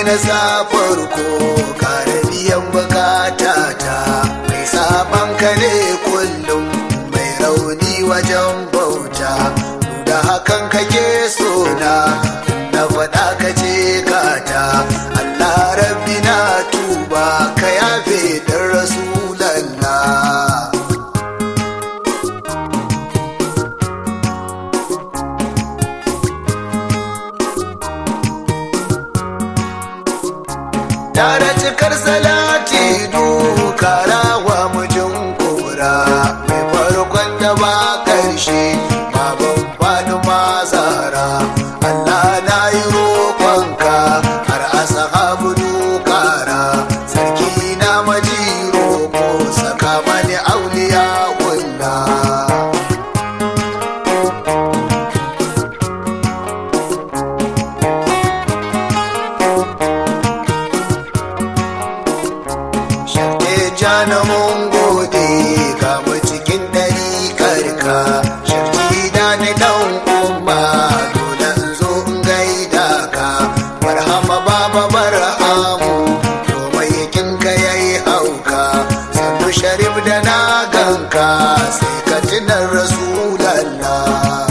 na sa farko kare biyan bukata ta mai saban ka ne kullum mai rauni wajen bauta da hakan kake sona na faɗa ka ce kata Allah rabbi na tuba ka yafe dan rasulallah tare cikar salati dukarawa mujin kura mai farkon da ba karshe baban fadi mazara Allah na yi roƙonka har asahabu dukara sarki na maji roƙo saka mani auliya kulla Sharte jana mun gode ga mu cikin ɗari karka Sharti da ni ɗan umma dole in zo in gaida ka Barhama baba barhamu komai yakin ka yayi hauka Sannu sharif da na ganka sai ka tunan rasulallah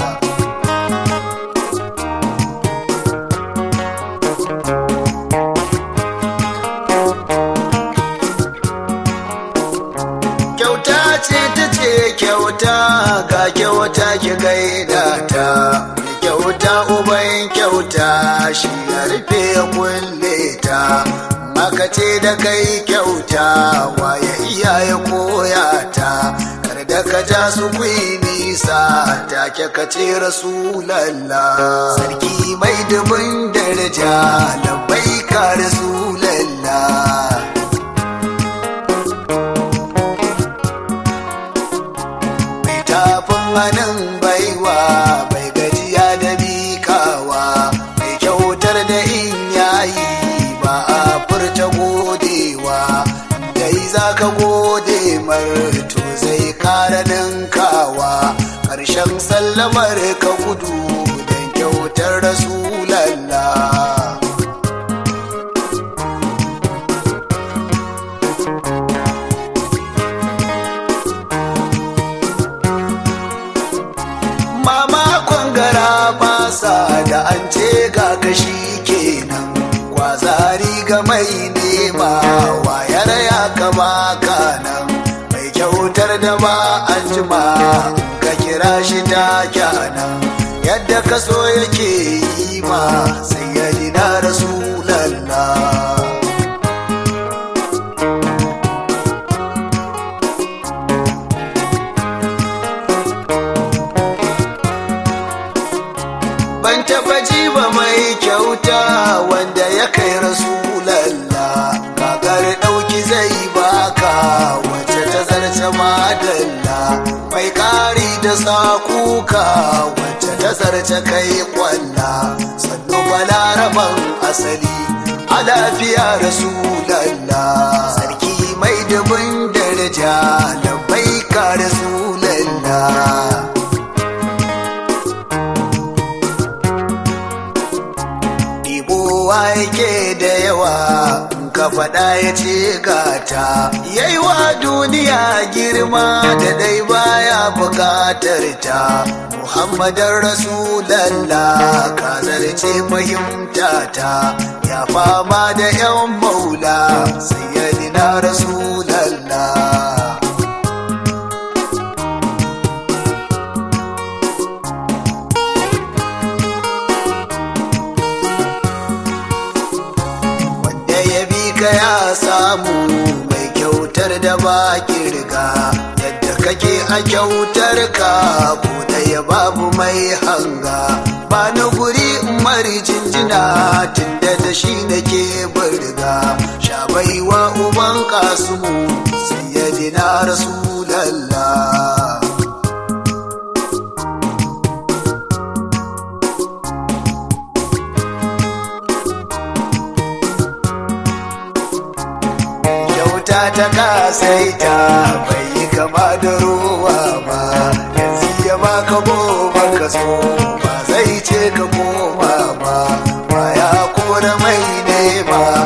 kyauta ce ta ce kyauta ga kyauta ki gaida ta Mai kyauta uban kyauta shi ya rufe ya kulle ta maka ce da kai kyauta waye iya ya koya ta kar da ka ja su kwi nisa take ka ce rasulallah sarki mai dubin daraja labai ka rasulallah mai tafin hannun baiwa bai gajiya da bikawa mai kyautar da in yayi ba a furta godewa dai za ka gode mar to zai kara ninkawa ƙarshen sallamar ka gudu don kyautar rasulallah mama kwangara basa da an ce ga kashi kenan kwazari ga mai nema wayar ya kama kanan mai kyautar da ba an jima ka kira shi ta kyanan yadda ka so yake yi ma sai ya na rasulallah ban taba ji ba mai kyauta wanda ya kai rasulallah kagar ɗauki zai baka wacce ta zarce madalla mai ƙari da sakuka wacce ta zarce kai kwalla sannu balaraban asali a lafiya rasulallah sarki mai dubin daraja labai ka rasulallah ɗibowa yake da yawa in ka faɗa ya ce gata yaiwa duniya girma da dai baya buƙatar ta muhammadan rasulallah ka zarce fahimta ta ya fama da yan maula sayyidina rasulallah wanda ya bi ka ya samu mai kyautar da ba kirga yadda kake a kyautar ka ko da ya babu mai hanga ba na guri mari jinjina tunda da shi nake burga sha baiwa uban kasumu sayyidina rasulallah kyauta ta kasaita bai yi kama da ruwa ba yanzu ya baka goma ka so ba zai ce ka koma ba ba ya kora mai nema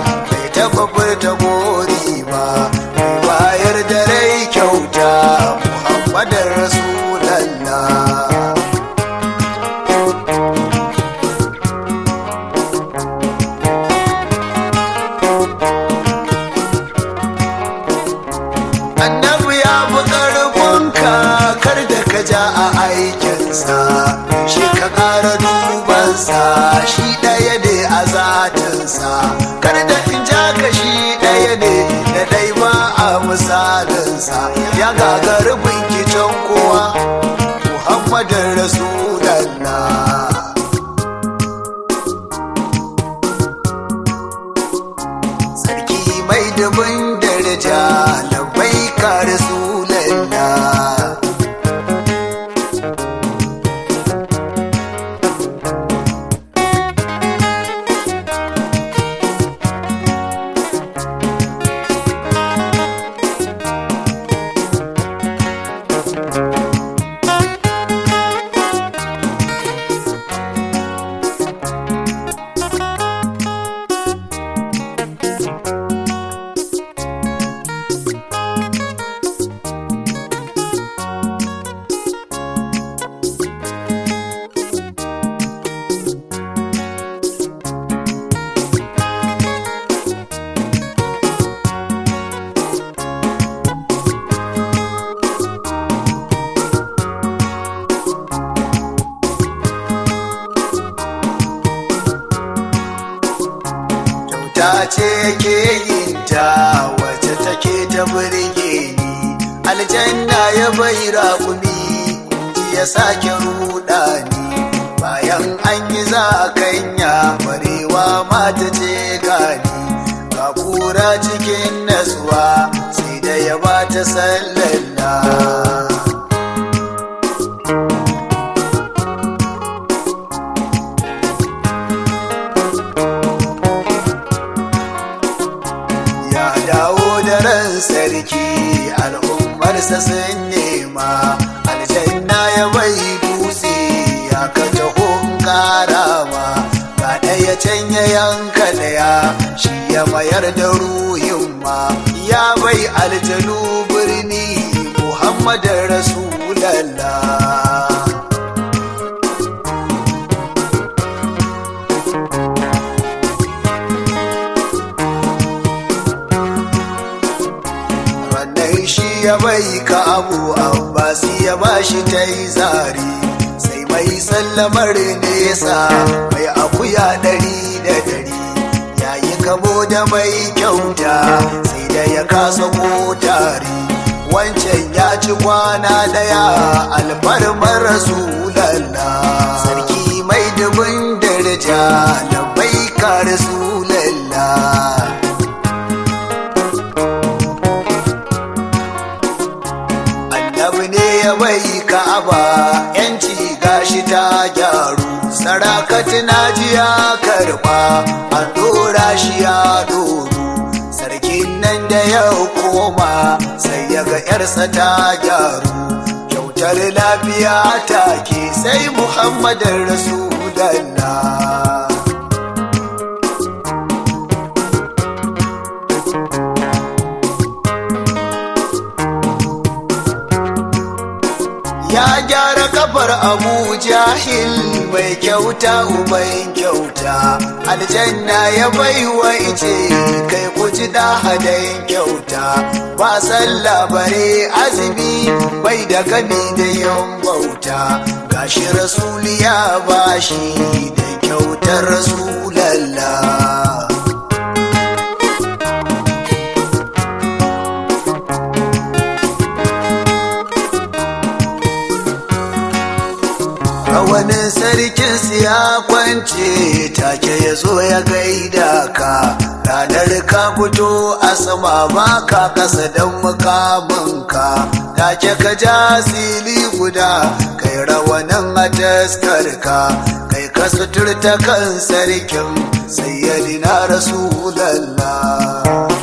a aikinsa shi ka ƙara dubansa shi ɗaya ne a zatinsa kar da in ja ka shi ɗaya ne da ɗai ba a misalinsa ya gagari binkicen kowa muhammadin rasulallah sarki mai dubin daraja labai ka rasulallah kyauta ce ke yin ta wacce take ta burge ni aljanna ya bai raƙumi ji ya sake ruɗa ni bayan an yi zakanya barewa mata ce gani ga kura cikin nasuwa sai da ya ba ta sallalla ya dawo da ran sarki al'ummarsa sun nema aljanna ya bai dutse ya ka taho karama ga ɗaya can ya yanka ɗaya shi ya mayar da ruhin ma ya bai aljanu birni muhammadin rasulallah wannan shi ya bai ka abu abbas ya bashi ta yi zari sai mai sallamar nesa mai akuya ɗari da ɗari yayi kamo da mai kyauta sai da ya kasa ko tari wancan ya ci kwana ɗaya alfarmar rasulallah sarki mai dubin daraja labai ka rasulallah annabi ne ya bai ka'aba yanci gashi ta gyaru sarakati na ji ya karba an dora shi ya doru sarkin nan da ya koma sai ya ga yarsa ta gyaru kyautar lafiya take sai muhammadin rasulallah ya gyara kafar abu jahil mai kyauta uban kyauta aljanna ya baiwa ice kai kuji da hadayin kyauta ba sallah bare azumi bai da gami da yin bauta gashi rasuli ya bashi da kyautar rasulallah rawanin sarkin ya kwance take ya zo ya gaida ka ranar ka fito a sama ba ka kasa don mukaminka take ka ja sili guda kai rawanin a taskarka kai ka suturta kan sarkin sayyadina rasulallah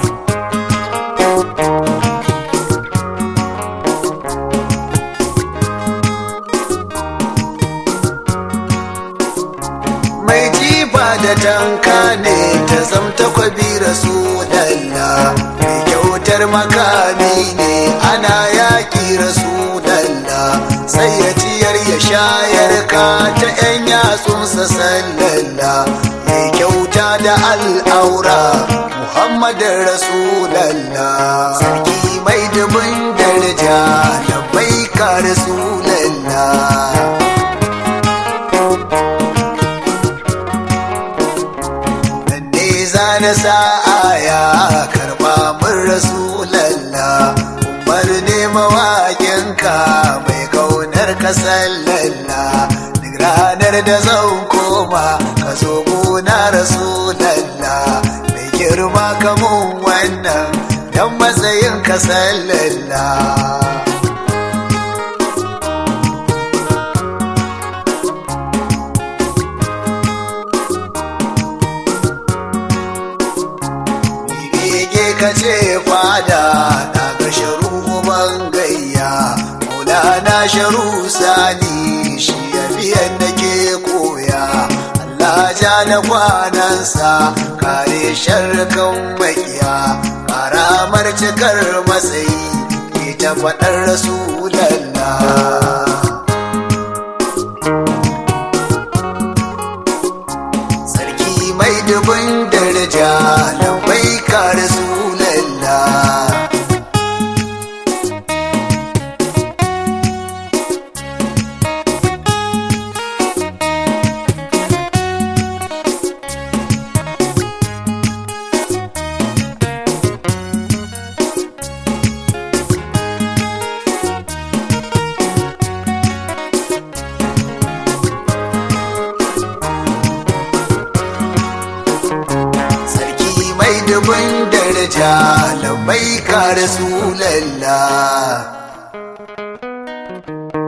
mai jifa da tanka ne ta zamta kwabi rasulallah mai kyautar makami ne ana yaƙi rasulallah sai ya ciyar ya shayar ka ta 'yan yatsunsa sallallah mai kyauta da al'aura muhammadin rasulallah sarki mai dubin daraja da bai ka rasulallah bakinka mai kaunar ka sallalla duk ranar da zan koma ka zo gona rasulalla mai girma kamun wannan dan matsayin ka sallalla Bege ka ce fada na ga sharu gayya Maulana sharu sani shi ya biyan da ke koya Allah ja da kwanansa kare sharkan makiya karamar cikar matsayi ke ta faɗar rasulallah sarki mai dubin daraja lambai ka rasulallah sarki mai dubin daraja lambai ka rasulallah